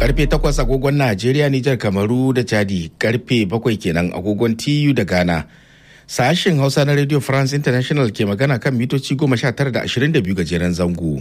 karfe 8 agogon Najeriya, Nijar, Kamaru da Chadi, karfe 7 kenan agogon TU da Ghana. Sashen Hausa na Radio France International ke magana kan mitoci 19 da 22 gajeren zango.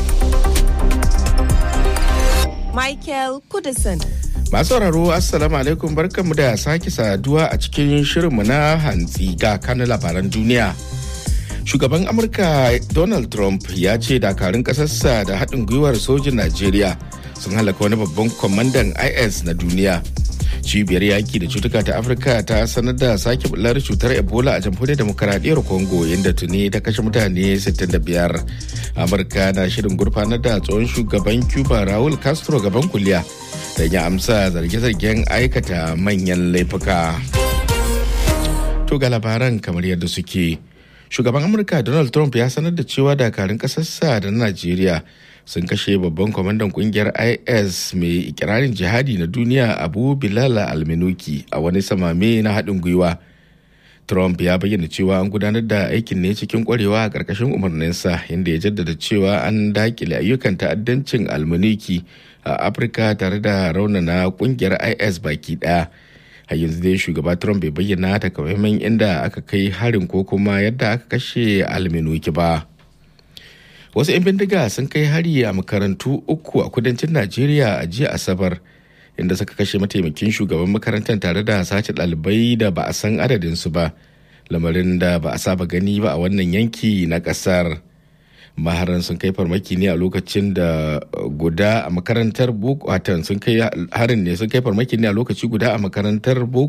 Michael Kudison. Masu sauraro Assalamu alaikum barkanmu da sake saduwa a cikin shirinmu na hantsi ga kanun labaran duniya. Shugaban Amurka Donald Trump ya ce dakarun ƙasarsa da haɗin gwiwar sojin Najeriya sun halaka wani babban kwamandan IS na duniya. Cibiyar yaki da cutuka ta Afirka ta sanar da sake bular cutar Ebola a jamhuriyar demokaradiyyar Congo inda tuni ta kashe mutane 65. Amurka na shirin gurfanar da tsohon shugaban Cuba Raul Castro gaban kuliya da ya amsa zarge-zargen aikata manyan laifuka. To ga labaran kamar yadda suke. Shugaban Amurka Donald Trump ya sanar da cewa dakarun ƙasarsa da Najeriya sun kashe babban kwamandan kungiyar is mai ikirarin jihadi na duniya abu bilal alminuki a wani samame na haɗin gwiwa trump ya bayyana cewa an gudanar da aikin ne cikin kwarewa a ƙarƙashin umarninsa inda ya jaddada cewa an dakile ayyukan ta'addancin alminuki a afirka tare da raunana kungiyar is baki ɗaya a yanzu dai shugaba trump bai bayyana takamaiman inda aka kai harin ko kuma yadda aka kashe alminuki ba. wasu 'yan bindiga sun kai hari a makarantu uku a kudancin najeriya a jiya asabar inda suka kashe mataimakin shugaban makarantar tare da sace ɗalibai da ba a san adadinsu ba lamarin da ba a saba gani ba a wannan yanki na ƙasar maharan sun kai farmaki ne a lokacin da guda a makarantar boko watan sun kai harin ne sun kai farmaki ne a lokaci guda a makarantar boko